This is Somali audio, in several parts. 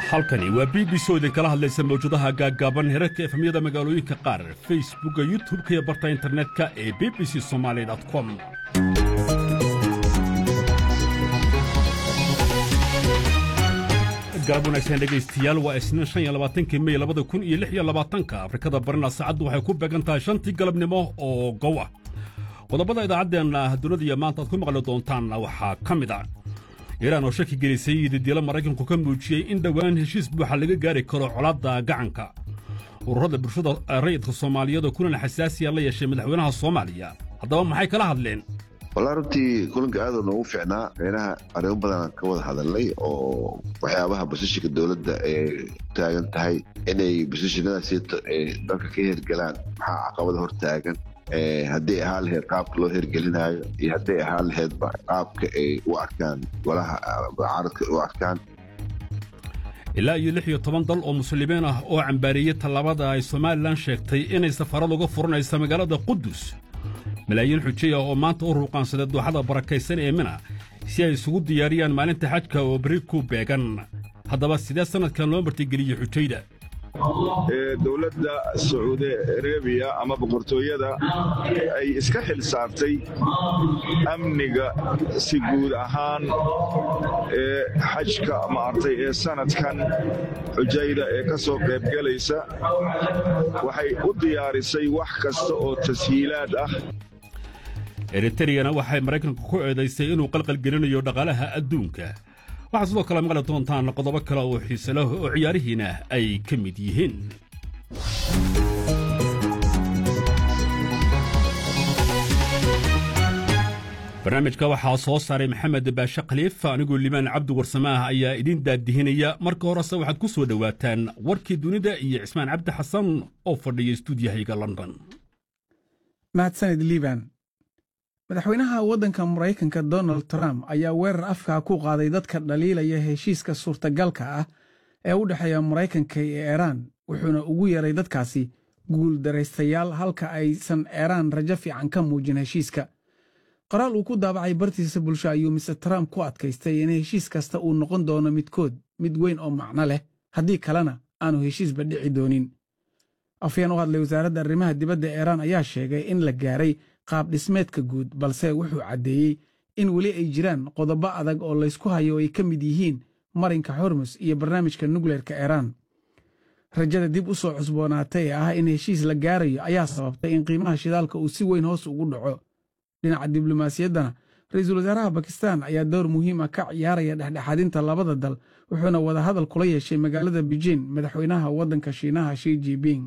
halkani waa b b c oo idinkala hadlaysa mawjadaha gaaggaaban herarka efemyada magaalooyinka qaar facebookga youtub-ka iyo barta internetka ee b b c somaali com galab wanaagsan dhegaystayaal waa isniin shan iyo labaatankii mey labada kun iyo lix iyo labaatanka afrikada barina saacaddu waxay ku beegan tahay shantii galabnimo oo gow ah qodobada idaacaddeenna dunida iyo maanta aad ku maqli doontaan waxaa ka mid a iiraan oo shaki gelisay didiilo maraykanku ka muujiyey in dhowaan heshiis buuxa laga gaari karo colaadda gacanka ururada bulshada rayidka soomaaliyeed oo kulan xasaasiya la yeeshay madaxweynaha soomaaliya haddaba maxay kala hadleen wallaa runtii kulanka aaduu noogu fiicnaa meynaha arrimo badanaan ka wada hadalnay oo waxyaabaha basishinka dowladda ee taagan tahay inay basishinadaasi dalka ka hergelaan maxaa caqabada hor taagan hadday ahaan laheyd qaabka loo hergelinaayo iyo hadday ahaan laheydba qaabka ay u arkaan golaha mucaaradka u arkaan ilaa iyo lix iyo toban dal oo muslimiin ah oo cambaareeyey tallaabada ay somalilan sheegtay inay safarad uga furanaysa magaalada qudus malaayiin xujay ah oo maanta u ruuqaansaday dooxada barakaysan ee mina si ay isugu diyaariyaan maalinta xajka oo beri ku beegan haddaba sidee sannadkan loo martigeliyey xujayda dowladda sacuudi arabiya ama boqortooyada ay iska xil saartay amniga si guud ahaan ee xajka maartay ee sanadkan xujayda ee ka soo qaybgelaysa waxay u diyaarisay wax kasta oo tashiilaad ah eritriyana waxay maraykanka ku eedaysay inuu qalqalgelinayo dhaqaalaha adduunka waxaa sidoo kale maqli doontaan qodobo kale oo xiise leh oo ciyaarihiina ay ka mid yihiin barnaamijka waxaa soo saaray maxamed baashe khaliif anigoo limaan cabdi warsamaah ayaa idiin daadihinaya marka horese waxaad ku soo dhowaataan warkii dunida iyo cismaan cabdi xasan oo fadhiya stuudiyahayga london mahadsanid liiban madaxweynaha waddanka maraykanka donald trump ayaa weerar afkaa ku qaaday dadka dhaliilaya heshiiska suurtagalka ah ee u dhexeeya maraykanka iyo eeraan wuxuuna ugu yeeray dadkaasi guul daraystayaal halka aysan eeraan rajo fiican ka muujin heshiiska qoraal uu ku daabacay bartiisa bulsho ayuu mister trump ku adkaystay in heshiis kasta uu noqon doono midkood mid weyn oo macno leh haddii kalena aanu heshiisba dhici doonin afyeen u hadlay wasaaradda arrimaha dibadda eeraan ayaa sheegay in la gaaray qaab dhismeedka guud balse wuxuu caddeeyey in weli ay jiraan qodobo adag oo laysku hayo oo ay ka mid yihiin marinka hormus iyo barnaamijka nukleerka eeraan rajada dib u soo cusboonaatay ee ah in heshiis la gaarayo ayaa sababtay in qiimaha shidaalka uu si weyn hoos ugu dhaco dhinaca diblomaasiyaddana ra-iisul wasaaraha bakistan ayaa dowr muhiim ah ka ciyaaraya dhexdhexaadinta labada dal wuxuuna wadahadal kula yeeshay magaalada beijing madaxweynaha waddanka shiinaha shi jiping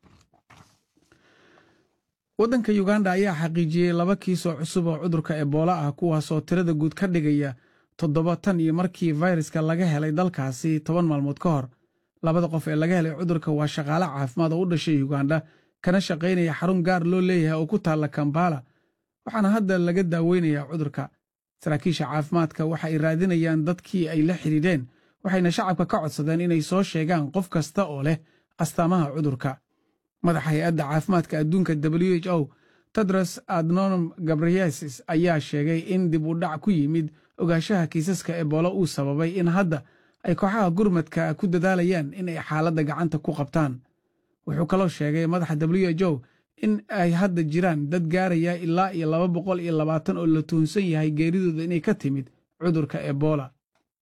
waddanka yuganda ayaa xaqiijiyey laba kiisoo cusub oo cudurka eboola ah kuwaasoo tirada guud ka dhigaya toddoba tan iyo markii fayraska laga helay dalkaasi toban maalmood ka hor labada qof ee laga helay cudurka waa shaqaale caafimaad oo u dhashay yuganda kana shaqaynaya xarun gaar loo leeyahay oo ku taalla kambala waxaana hadda laga daaweynayaa cudurka saraakiisha caafimaadka waxa ay raadinayaan dadkii ay la xidhiidheen waxayna shacabka ka codsadeen inay soo sheegaan qof kasta oo leh astaamaha cudurka madaxa hay-adda caafimaadka adduunka w h o tedros adnonom gabriyesis ayaa sheegay in dib u dhac ku yimid ogaanshaha kiisaska eboolo uu sababay in hadda ay kooxaha gurmadka ku dadaalayaan in ay xaaladda gacanta ku qabtaan wuxuu kaloo sheegay madaxa w h o in ay hadda jiraan dad gaaraya ilaa iyo laba boqol iyo labaatan oo la tuhunsan yahay geeridooda inay ka timid cudurka ebola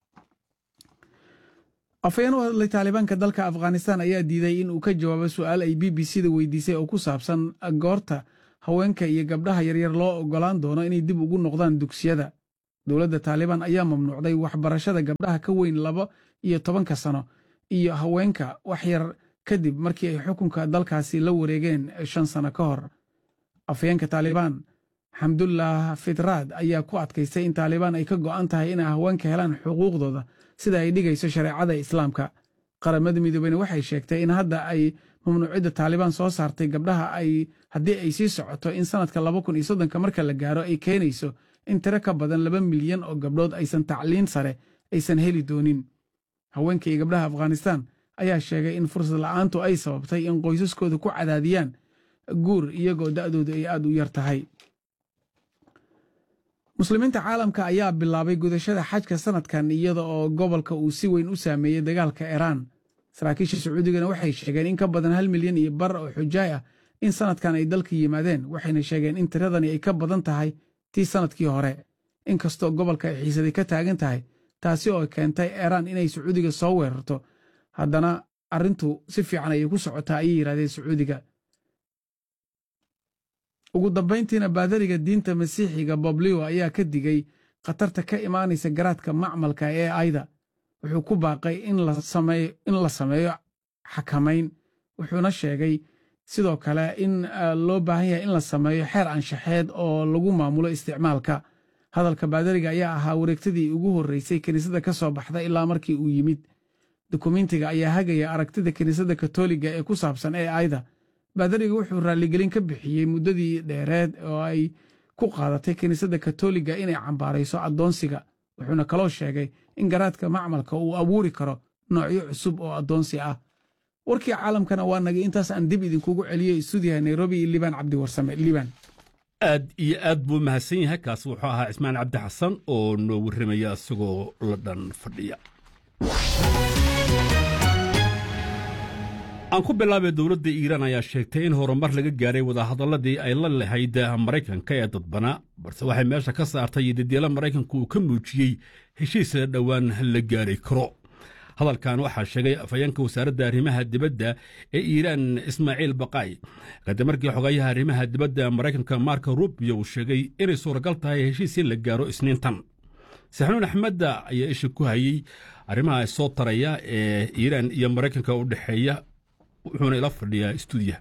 afhayeen u hadlay taalibaanka dalka afghanistan ayaa diiday in uu ka jawaabo su'aal ay b b c da weydiisay oo ku saabsan goorta haweenka iyo gabdhaha yaryar loo oggolaan doono inay dib ugu noqdaan dugsiyada dowladda taalibaan ayaa mamnuucday waxbarashada gabdhaha ka weyn laba iyo tobanka sano iyo haweenka wax yar kadib markii ay xukunka dalkaasi la wareegeen shan sano ka hor afhayeenka taalibaan xamdullah fitraad ayaa ku adkaystay in taalibaan ay ka go'an tahay inay haweenka helaan xuquuqdooda sida ay dhigayso shareecada islaamka qaramada midoobeyna waxay sheegtay in hadda ay mamnuucidda taalibaan soo saartay gabdhaha ay haddii ay sii socoto in sannadka laba kun iyo soddonka marka la gaaro ay keenayso in tiro ka badan laba milyan oo gabdhood aysan tacliin sare aysan heli doonin haweenka iyo gabdhaha afghanistan ayaa sheegay in fursad la'aantu ay sababtay in qoysaskooda ku cadaadiyaan guur iyagoo da'doodu ay aad u yar tahay muslimiinta caalamka ayaa bilaabay gudashada xajka sanadkan iyada oo gobolka uu si weyn u saameeyey dagaalka iiraan saraakiisha sacuudigana waxay sheegeen in ka badan hal milyan iyo bar oo xujaay ah in sanadkan ay dalka yimaadeen waxayna sheegeen in tiradani ay ka badan tahay tii sanadkii hore inkastoo gobolka ay xiisaday ka taagan tahay taasi oo keentay iiraan inay sacuudiga soo weerarto haddana arrintu si fiican ayay ku socotaa ayay yidhahdeen sacuudiga ugu dambayntiina baadariga diinta masiixiga boblio ayaa ka digay khatarta ka imaanaysa garaadka macmalka ee ayda wuxuu ku baaqay in la sameeyo xakamayn wuxuuna sheegay sidoo kale in loo baahan yahay in la sameeyo xeer anshaxeed oo lagu maamulo isticmaalka hadalka baadariga ayaa ahaa wareegtadii ugu horreysay kiniisadda ka soo baxda ilaa markii uu yimid dukumentiga ayaa hagaya aragtida kiniisadda katoliga ee ku saabsan ee ayda baadariga wuxuu raalligelin ka bixiyey muddadii dheereed oo ay ku qaadatay kiniisadda katoliga inay cambaarayso addoonsiga wuxuuna kaloo sheegay in garaadka macmalka uu abuuri karo noocyo cusub oo addoonsi ah warkii caalamkana waa nagay intaas aan dib idinkugu celiyey stuudiyaha nairobi iyo liibaan cabdiwarsame liibaan aad iyo aad buu mahadsan yahay kaas wuxuu ahaa cismaan cabdi xasan oo noo warramaya isagoo la dhan fadhiya aan ku bilaabay dowladda iiraan ayaa sheegtay in horumar laga gaaray wadahadalladii ay la lahayd maraykanka ee dadbanaa balse waxay meesha ka saartay dedeela maraykanku uu ka muujiyey heshiisa dhowaan la gaari karo hadalkan waxaa sheegay afhayeenka wasaaradda arrimaha dibadda ee iiraan ismaaciil baqaay kadib markii xogayaha arrimaha dibadda maraykanka marko rubio uu sheegay inay suuragal tahay heshiis in la gaaro isniintan saxnuun axmedda ayaa isha ku hayey arrimaha soo taraya ee iiraan iyo maraykanka u dhexeeya wuxuuna ila fadhiyaa stuudiyaha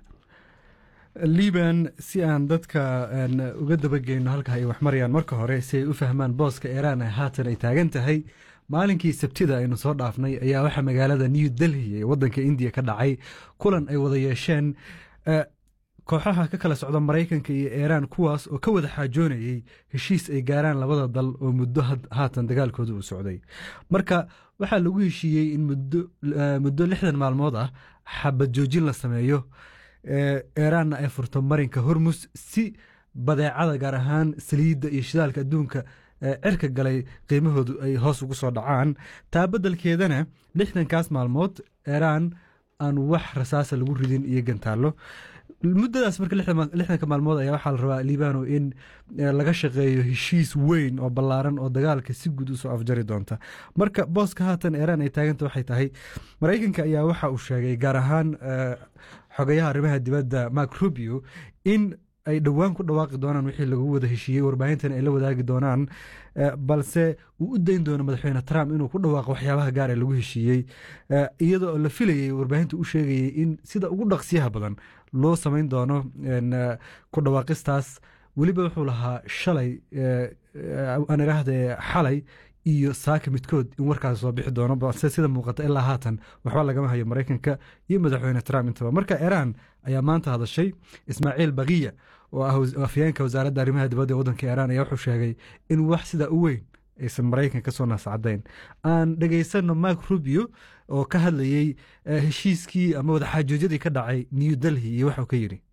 liban si aan dadka uga dabageyno halka ay wax marayaan marka hore si ay u fahmaan booska iiraan haatan ay taagan tahay maalinkii sabtida aynu soo dhaafnay ayaa waxaa magaalada new delhi ee wadanka indiya ka dhacay kulan ay wada yeesheen kooxaha ka kala socda maraykanka iyo iiraan kuwaas oo ka wada xaajoonayey heshiis ay gaaraan labada dal oo muddo haatan dagaalkooda uu socday marka waxaa lagu heshiiyey in muddo lixdan maalmood ah xabad joojin la sameeyo iiraanna ay furto marinka hormus si badeecada gaar ahaan saliidda iyo shidaalka adduunka cirka galay qiimahoodu ay hoos ugu soo dhacaan taa beddelkeedana lixdankaas maalmood iiraan aan wax rasaasa lagu ridin iyo gantaallo muddadaas marka lixdanka maalmood ayaa waxaa la rabaa liibano in laga shaqeeyo heshiis weyn oo ballaaran oo dagaalka si guud usoo afjari doonta marka booska haatan iiraan ay taaganta waxay tahay maraykanka ayaa waxa uu sheegay gaar ahaan xogayaha arrimaha dibadda mark rubio in ay dhowaan ku dhawaaqi doonaan wixii lagu wada heshiiyey warbaahintana ay la wadaagi doonaan balse uu u dayn doono madaxweyne trump inuu ku dhawaaqo waxyaabaha gaar ee lagu heshiiyey iyadoo la filayey warbaahinta u sheegayey in sida ugu dhaqsiyaha badan loo samayn doono ku dhawaaqistaas weliba wuxuu lahaa shalay aan idhaahde xalay iyo saaka midkood in warkaas soo bixi doono balse sida muuqata ilaa haatan waxba lagama hayo maraykanka iyo madaxweyne trump intaba marka iiraan ayaa maanta hadashay ismaaciil bakiya oo ah afyeenka wasaaradda arrimaha dibadda ee waddanka iiraan ayaa wuxuu sheegay in wax sidaa u weyn aysan maraykan ka soo naascadayn aan dhegaysano mark rubio oo ka hadlayey heshiiskii ama wadaxaajoojyadii ka dhacay new delhi iyo waxuu ka yidhi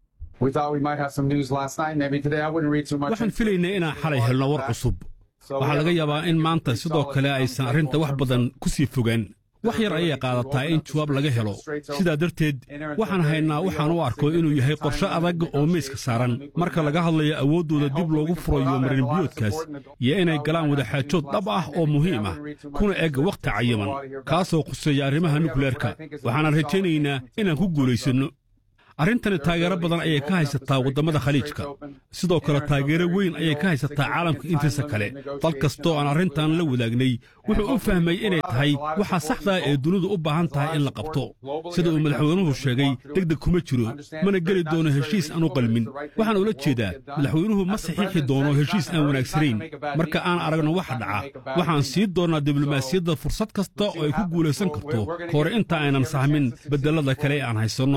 waxaan filaynay inaan xalay helno war cusub waxaa laga yaabaa in maanta sidoo kale aysan arrinta wax badan ku sii fogaan wax yar ayay qaadataa in jawaab laga helo sidaa darteed waxaan haynaa waxaan u arko inuu yahay qorshe adag oo miiska saaran marka laga hadlayo awooddooda dib loogu furayo marinbiyoodkaas iyo inay galaan wadaxaajood dhab ah oo muhiim ah kuna eg wakhti cayiman kaasoo khuseeya arrimaha nukleerka waxaanan rajaynaynaa inaan ku guulaysanno arrintani taageero badan ayay ka haysataa waddamada khaliijka sidoo kale taageero weyn ayay ka haysataa caalamka intiisa kale dal kastoo aan arrintan la wadaagnay wuxuu u fahmay inay tahay waxa saxdaa ee dunidu u baahan tahay in la qabto sida uu madaxweynuhu sheegay deg deg kuma jiro mana geli doono heshiis aan u qalmin waxaan ula jeedaa madaxweynuhu ma saxiixi doono heshiis aan wanaagsanayn marka aan aragno waxa dhaca waxaan sii doonnaa diblomaasiyadda fursad kasta oo ay ku guulaysan karto kahore inta aynan sahmin bedelada kale ee aan haysanno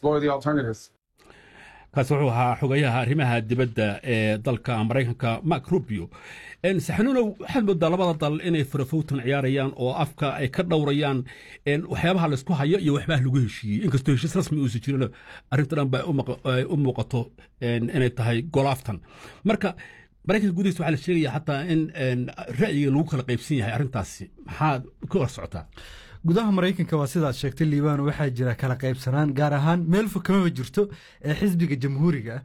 kaas wuxuu ahaa xogayaha arrimaha dibadda ee dalka maraykanka mark rubio saxanuunow waxaad moodaa labada dal inay farafowtan ciyaarayaan oo afka ay ka dhowrayaan waxyaabaha laysku hayo iyo waxbaha lagu heshiiyey inkastoo heshiis rasmi uusan jirin arrinta dhan ba ay u muuqato inay tahay golaaftan marka maraykanka gudihiisa waxaa la sheegaya xataa in ra'yiga lagu kala qaybsan yahay arrintaasi maxaad ka hor socotaa gudaha maraykanka waa sidaad sheegtay liibaan waxaa jira kala qaybsanaan gaar ahaan meel fog kamaba jirto ee xisbiga jamhuuriga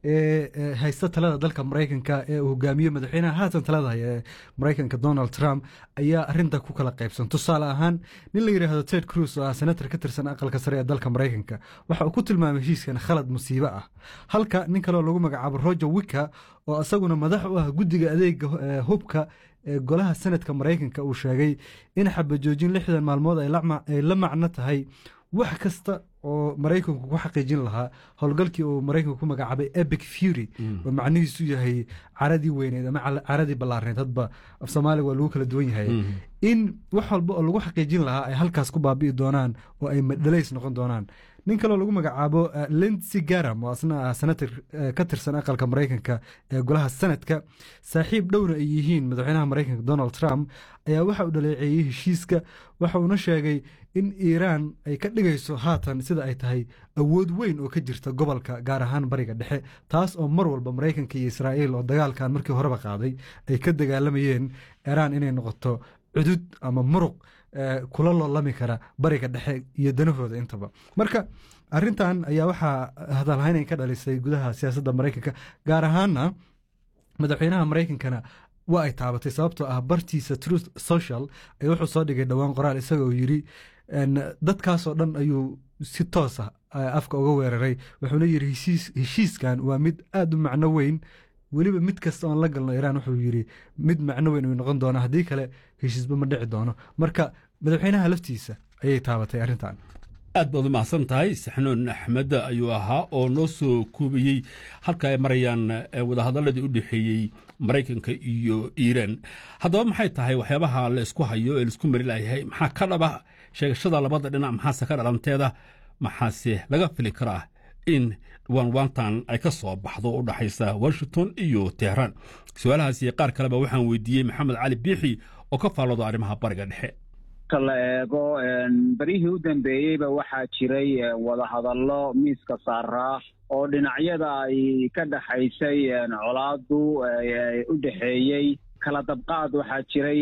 ee haysta talada dalka maraykanka ee uu hogaamiyo madaxweynaha haatan talada haya ee maraykanka donald trump ayaa arinta ku kala qaybsan tusaale ahaan nin la yidhaahdo ted cruz oo ah senator ka tirsan aqalka sare ee dalka maraykanka waxa uu ku tilmaamay heshiiskan khalad musiibo ah halka nin kaleo lagu magacaabo roger wicka oo isaguna madax u ah guddiga adeega hubka ee golaha senadka maraykanka uu sheegay in xabajoojin lixdan maalmood ay la macno tahay wax kasta oo maraykanku ku xaqiijin lahaa howlgalkii uu maraykanku ku magacaabay ebic fury oo macnihiisu yahay caradii weyneed ama caradii ballaarneed hadba af soomaaliga waa lagu kala duwan yahay in wax walba oo lagu xaqiijin lahaa ay halkaas ku baabi'i doonaan oo ay madhalays noqon doonaan nin kaloo lagu magacaabo lindsey garam oo asna ah senator ka tirsan aqalka maraykanka ee golaha senadka saaxiib dhowna ay yihiin madaxweynaha maraykanka donald trump ayaa waxa uu dhaleeceeyey heshiiska waxa uuna sheegay in iiraan ay ka dhigayso haatan sida ay tahay awood weyn oo ka jirta gobolka gaar ahaan bariga dhexe taas oo mar walba maraykanka iyo israa'iil oo dagaalkan markii horeba qaaday ay ka dagaalamayeen iiraan inay noqoto cudud ama muruq kula loolami kara bariga dhexe iyo danahooda intaba marka arintan ayaa waxaa hadalhaynay ka dhalisay gudaha siyaasadda maraykanka gaar ahaana madaxweynaha maraykankana waa ay taabatay sababtoo ah bartiisa truth social ay wuxuu soo dhigay dhowaan qoraal isagoo yiri dadkaasoo dhan ayuu si toos ah afka uga weeraray wuxuuna yiri heshiiskan waa mid aada u macno weyn weliba mid kasta oon la galno iiraan wuxuu yiri mid macno weyn uu noqon doona haddii kale heshiisba ma dhici doono marka madaxweynaha laftiisa ayay taabatay arrintan aad baad u mahadsan tahay saxnuun axmed ayuu ahaa oo noo soo koobiyey halka ay marayaan wadahadaladii u dhexeeyey maraykanka iyo iiraan haddaba maxay tahay waxyaabaha la isku hayo ee laisku mari layahay maxaa ka dhaba sheegashada labada dhinac maxaase ka dhalanteeda maxaase laga fili karaa in waanwaantan ay ka soo baxdo u dhaxaysa washington iyo tehraan su-aalahaasi qaar kaleba waxaan weydiiyey maxamed cali biixi oo ka faallooda arrimaha bariga dhexe marka la eego berihii u dambeeyeyba waxaa jiray wadahadallo miiska saaraa oo dhinacyada ay ka dhexaysay colaadu u dhexeeyey kala dabqaad waxaa jiray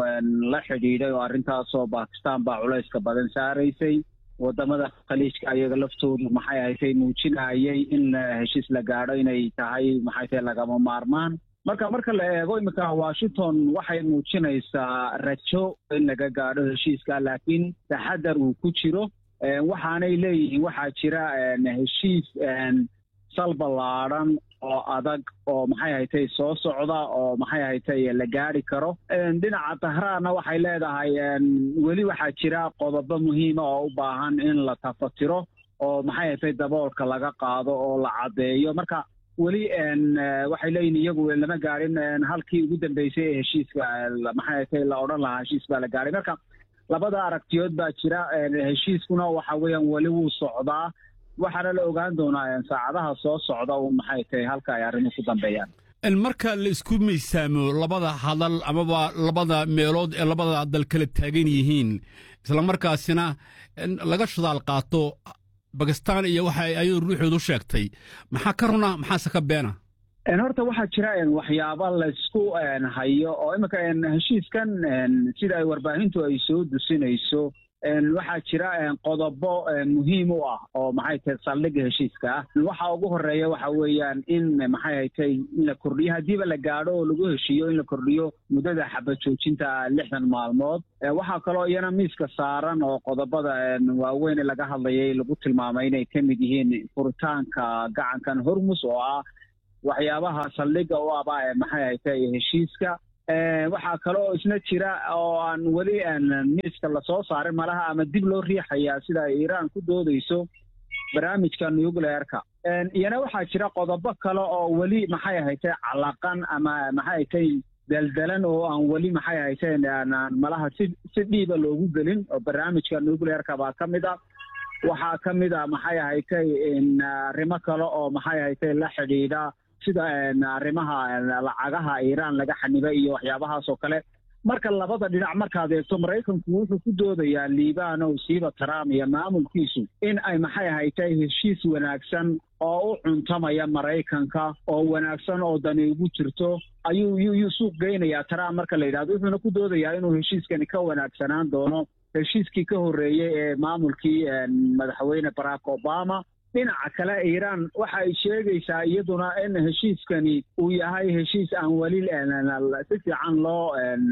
la xidhiidhay oo arrintaasoo bakistan baa culayska badan saaraysay wadamada khaliijka ayaga laftoodu maxay ahaysay muujinayay in heshiis la gaadho inay tahay maxay tahay lagama maarmaan marka marka la eego iminka washington waxay muujinaysaa rajo in laga gaadho heshiiska laakiin taxadar uu ku jiro waxaanay leeyihiin waxaa jira heshiis sal ballaadhan oo adag oo maxay haytay soo socda oo maxay haytay la gaadhi karo dhinaca tahraanna waxay leedahay weli waxaa jira qodobo muhiima oo u baahan in la tafatiro oo maxay haytay daboolka laga qaado oo la caddeeyo marka weli waxay leeyihin iyagu lama gaadhin halkii ugu dambeysay ee heshiiska maxay haytay la odhan lahaa heshiis baa la gaadhay marka labada aragtiyood baa jira heshiiskuna waxa weeyaan weli wuu socdaa waxaana la ogaan doonaa saacadaha soo socda un maxay tahay halka ay arrimuhu ku dambeeyaan marka la isku miisaamo labada hadal amaba labada meelood ee labada dal kala taagan yihiin islamarkaasina laga shadaal qaato bakistan iyo waxa ay ayadu ruuxoodu sheegtay maxaa ka runa maxaase ka beena horta waxaa jira waxyaaba laysku hayo oo iminka heshiiskan sida ay warbaahintu ay soo dusinayso waxaa jira qodobo muhiim u ah oo maxay tahay saldhigga heshiiska ah waxa ugu horeeya waxa weeyaan in maxay haytay in la kordhiyo haddiiba la gaadho oo lagu heshiiyo in la kordhiyo muddada xabad joojinta lixdan maalmood waxaa kaloo iyana miiska saaran oo qodobada waaweyn ee laga hadlayay lagu tilmaamay inay ka mid yihiin furitaanka gacankan hormus oo ah waxyaabaha saldhigga u aba ee maxay haytay heshiiska waxaa kale oo isna jira oo aan weli miiska lasoo saarin malaha ama dib loo riixayaa sida ay iiraan ku doodayso barnaamijka nucleerka iyana waxaa jira qodobo kale oo weli maxay ahaytay calaqan ama maxay ahaytay daldalan oo aan weli maxay ahaytay malaha si si dhiiba loogu gelin oo barnaamijka nucleerka baa ka mid a waxaa ka mid a maxay ahaytay arrimo kale oo maxay ahaytay la xidhiidha sida arrimaha lacagaha iiraan laga xanibay iyo waxyaabahaas oo kale marka labada dhinac markaad eegto maraykanku wuxuu ku doodayaa liibanow siiba trump iyo maamulkiisu in ay maxay ahaytay heshiis wanaagsan oo u cuntamaya maraykanka oo wanaagsan oo dani ugu jirto ayuu yuu suuq geynayaa trump marka la yidhahdo wuxuuna ku doodayaa inuu heshiiskani ka wanaagsanaan doono heshiiskii ka horreeyey ee maamulkii madaxweyne barack obama dhinaca kale iiraan waxa ay sheegaysaa iyaduna in heshiiskani uu yahay heshiis aan weli si fiican loo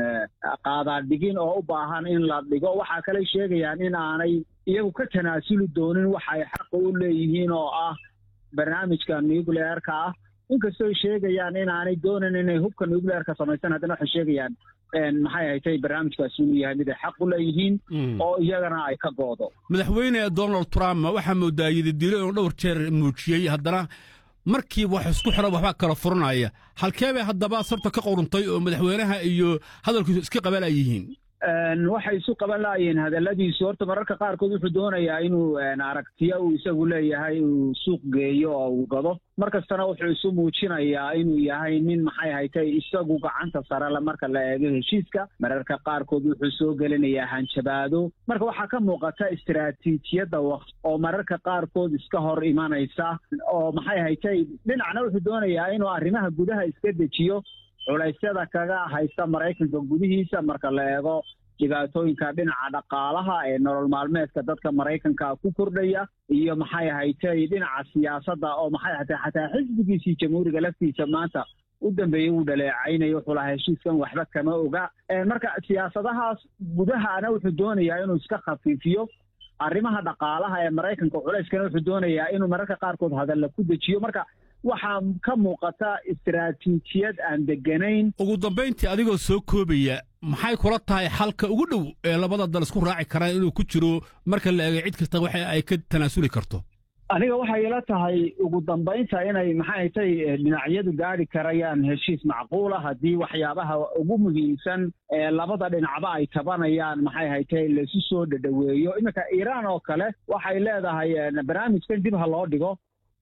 qaadaadhigin oo u baahan in la dhigo waxaa kale sheegayaan in aanay iyagu ka tanaasuli doonin waxa ay xaqa u leeyihiin oo ah barnaamijka nucleerka ah inkastooy sheegayaan in aanay doonin inay hubka nucleerka samaysan haddana waxay sheegayaan maxay haytay barnaamijkaasi inuu yahay mid ay xaq u leeyihiin oo iyagana ay ka goodo madaxweyne donald trump waxaa moodaa yididilo inuu dhowr jeer muujiyey haddana markiiba wax isku xidhan waxbaa kala furanaya halkee bay haddaba sabta ka qoruntay oo madaxweynaha iyo hadalkiisu iska qabalayihiin waxay isu qaban laayeen hadalladiisu horta mararka qaarkood wuxuu doonayaa inuu aragtiyo uu isagu leeyahay uu suuq geeyo oo uu gado mar kastana wuxuu isu muujinayaa inuu yahay nin maxay haytay isagu gacanta sarele marka la eego heshiiska mararka qaarkood wuxuu soo gelinayaa hanjabaado marka waxaa ka muuqata istaraatiijiyadda waqti oo mararka qaarkood iska hor imanaysa oo maxay haytay dhinacna wuxuu doonayaa inuu arrimaha gudaha iska dejiyo culaysyada kaga haysta maraykanka gudihiisa marka la eego dhibaatooyinka dhinaca dhaqaalaha ee nolol maalmeedka dadka maraykanka ku kordhaya iyo maxay ahaytay dhinaca siyaasadda oo maxay ahatay xataa xisbigiisii jamhuuriga laftiisa maanta u dambeeyey wuu dhaleecaynaya wuxuu lahaa heshiiskan waxba kama oga marka siyaasadahaas gudahana wuxuu doonayaa inuu iska khafiifiyo arrimaha dhaqaalaha ee maraykanka culayskana wuxuu doonayaa inuu mararka qaarkood hadalla ku dejiyo marka waxaa ka muuqata istaraatiijiyad aan deganayn ugu dambayntii adigoo soo koobaya maxay kula tahay xalka ugu dhow ee labada dal isku raaci karaan inuu ku jiro marka la eego cid kasta waxa ay ka tanaasuli karto aniga waxay ila tahay ugu dambaynta inay maxay tay dhinacyadu gaari karayaan heshiis macquula haddii waxyaabaha ugu muhiimsan ee labada dhinacba ay tabanayaan maxay haytay laisu soo dhadhaweeyo iminka iiraan oo kale waxay leedahay barnaamijkan dib ha loo dhigo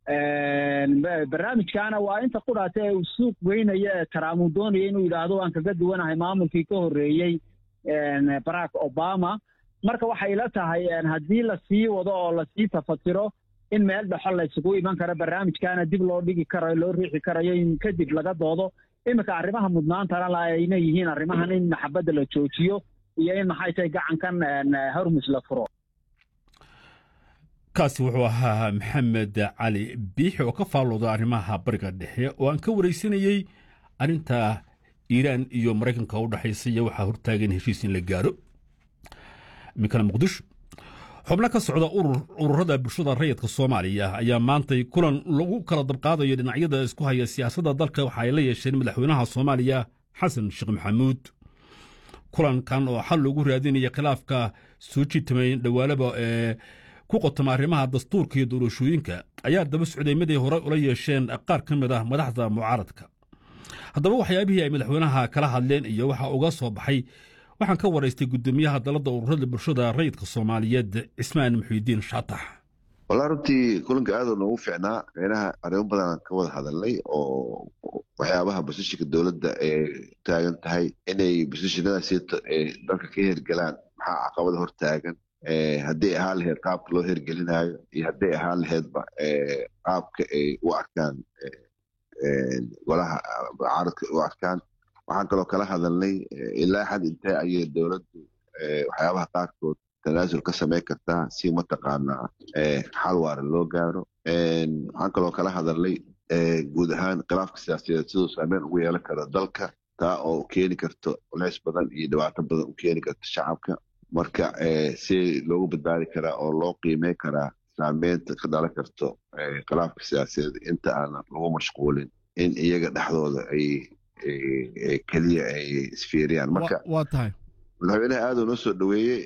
barnaamijkaana waa inta qudhaata ee uu suuq geynaya ee trump uu doonaya inuu yidhaahdo waan kaga duwanahay maamulkii ka horreeyey barack obama marka waxay la tahay haddii lasii wado oo lasii tafatiro in meel dhexo laysugu iman karo barnaamijkaana dib loo dhigi karayo loo riixi karayo in kadib laga doodo iminka arrimaha mudnaantana la ayna yihiin arrimahan in maxabadda la joojiyo iyo in maxay tahay gacankan hormus la furo kaasi wuxuu ahaa maxamed cali biixi oo ka faallooda arrimaha bariga dhexe oo aan ka waraysanayey arrinta iiraan iyo maraykanka u dhexaysa iyo waxaa hortaagan heshiis in la gaaro iminkana muqdisho xubno ka socda ururada bulshada rayidka soomaaliya ayaa maantay kulan lagu kala dabqaadayo dhinacyada isku haya siyaasadda dalka waxa ay la yeesheen madaxweynaha soomaaliya xasan sheekh maxamuud kulankan oo xal loogu raadinaya khilaafka soo jiitamay dhawaalaba ee ku qotoma arrimaha dastuurka iyo doorashooyinka ayaa daba socday mid ay horey ula yeesheen qaar ka mid ah madaxda mucaaradka haddaba waxyaabihii ay madaxweynaha kala hadleen iyo waxa uga soo baxay waxaan ka waraystay guddoomiyaha dalladda ururada bulshada rayidka soomaaliyeed cismaan muxiidiin shaatax walaa runtii kulanka aadoo noogu fiicnaa meynaha arrimo badanaan ka wada hadalnay oo waxyaabaha basishinka dowladda ee taagan tahay inay basishinada si dalka ka hergelaan maxaa caqabada hor taagan hadday ahaan laheyd qaabka loo hergelinaayo iyo hadday ahaan laheydba qaabka ay u arkaan golaha mucaaradka u arkaan waxaan kaloo kala hadalnay ilaa xad intee ayay dowladdu waxyaabaha qaarkood tanaasul ka samayn kartaa si mataqaanaa xal waara loo gaaro waxaan kaloo kala hadalnay guud ahaan khilaafka siyaasadeed siduu saameyn ugu yeelan karo dalka taa oo keeni karto culeys badan iyo dhibaato badan u keeni karto shacabka marka si loogu badbaadi karaa oo loo qiimey karaa saameynta ka dhalan karto khilaafka siyaasadeed inta aanan lagu mashquulin in iyaga dhexdooda ay keliya ay isfiiriyaan marka waa tahay madaxweynaha aaduu noo soo dhoweeyey